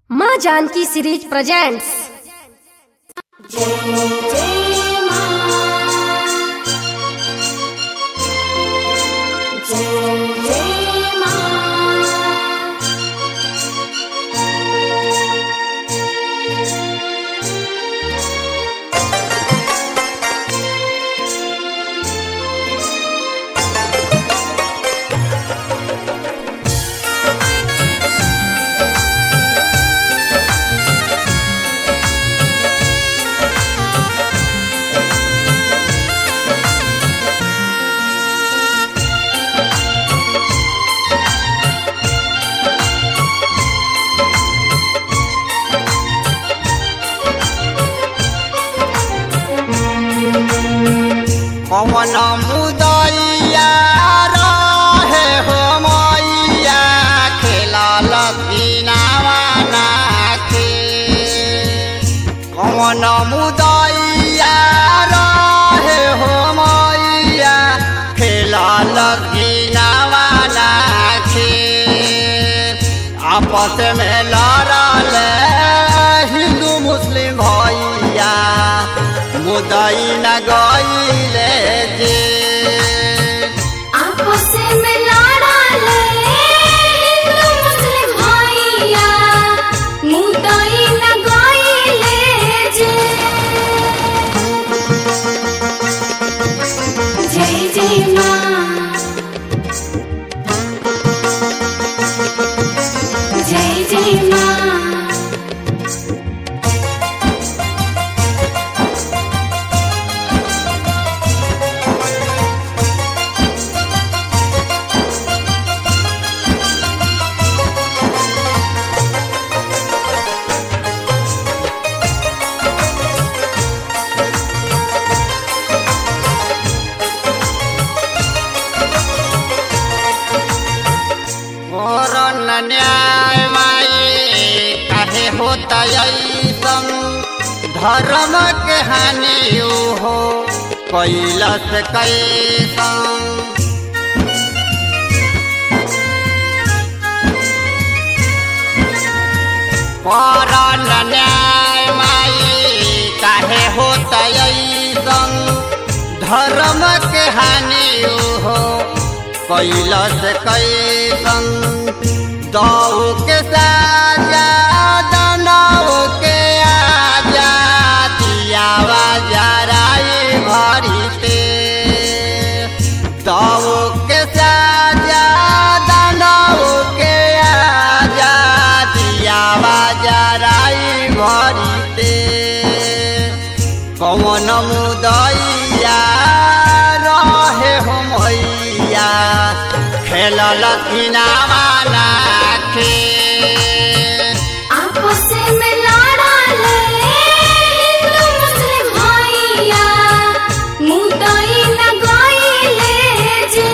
माँ Janaki series presents पवन मुदैया रहे हो मैया खेला लतीनावा नाखे पवन मुदैया रहे हो मैया खेला लतीनावा नाखे आपस में लड़ल हिंदू मुस्लिम भैया मुदई न गईले जे आपस में लड़ले हिंदू मुस्लिम भैया मुदई न गईले जे जय जय माँ जय जय माँ और न न्याय माई काहे होता ऐसन धर्म के हानि हो कैलस कैसन पर न न्याय माई काहे होता ऐसन धर्म के हानि हो कैलस कैसन दऊ के साजा दनाऊ के आजा दियावा जराई भरीते दऊ के साजा दनाऊ के आजा दियावा जराई भरीते कौन मुदैया रहे हो मैया खेलल किनावा नाखे आपस में लड़ले हिंदू मुस्लिम भैया मुदई न गईले जे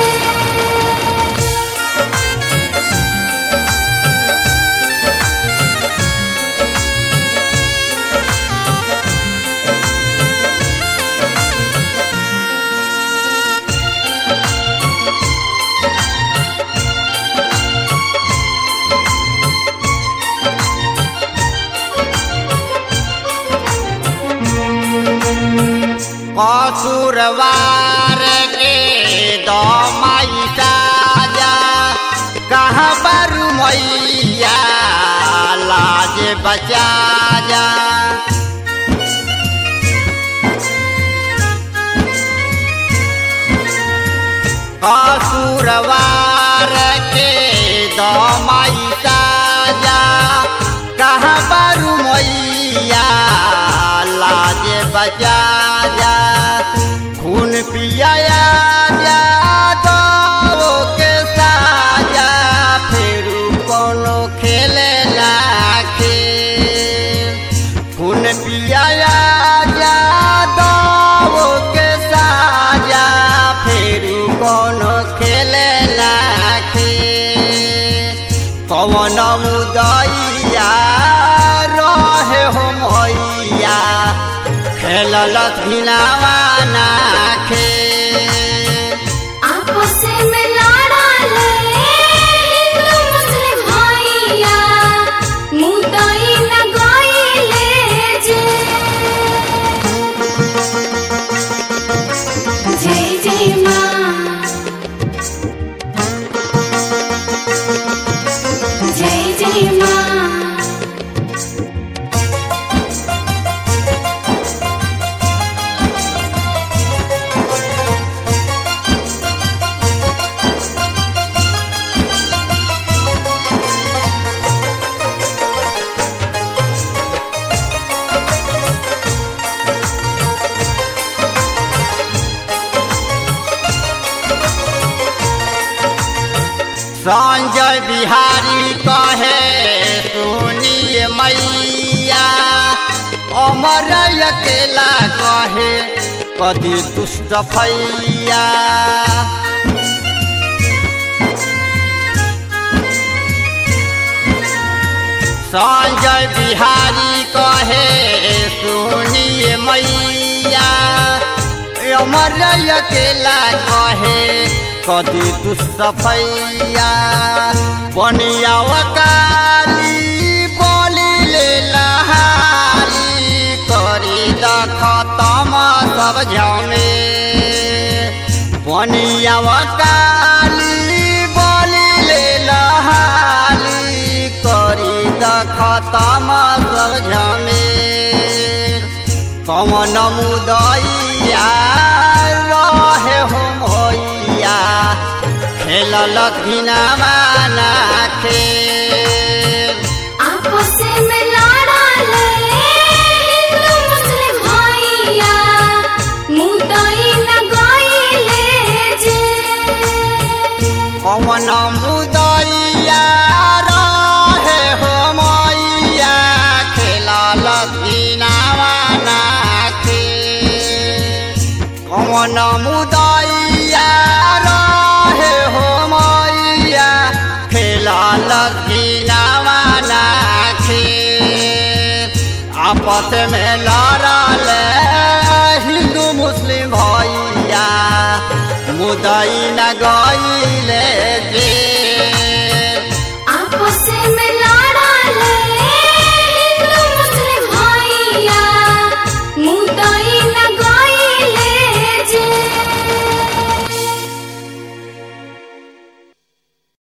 कसुरवार के दमाई साजा कहाँ पर मैया लाज बचा जा कसुरवार के दमाई साजा कहाँ पर मैया लाज बचा जा खून पियाया जा दो के साजा फिर कोनो खेले लाखे खून पियाया जा दो के साजा फिर कोनो खेले लाखे कवन मुदैया रहे हो मैया खेलल धिनावा नाखे आपस में लड़ले हिंदू मुस्लिम भैया मुदई संजय बिहारी कहे सुनिए मैया अमर अकेला कहे कदी दुष्ट फैया संजय बिहारी कहे सुनिए मैया अमर अकेला कहे कदी दुष्टफैया बनिया काली बोली ले लहारी करी द खतम सब झमे बनिया काली बोली ले लहारी करी द खतम सब झमे कमन मुदैया रहे हो मैया खेलल घिनामा नाखे आपस में लड़ा ले हिंदू मुस्लिम भैया मुदई न गईले जे कमन मुदैया रहे हो मैया खेलल घिनामा नाखे कमन मुदैया रहे हो मैया खेलल घिनामा नाखे आपस में लड़ल हिंदू मुस्लिम भैया मुदई न गई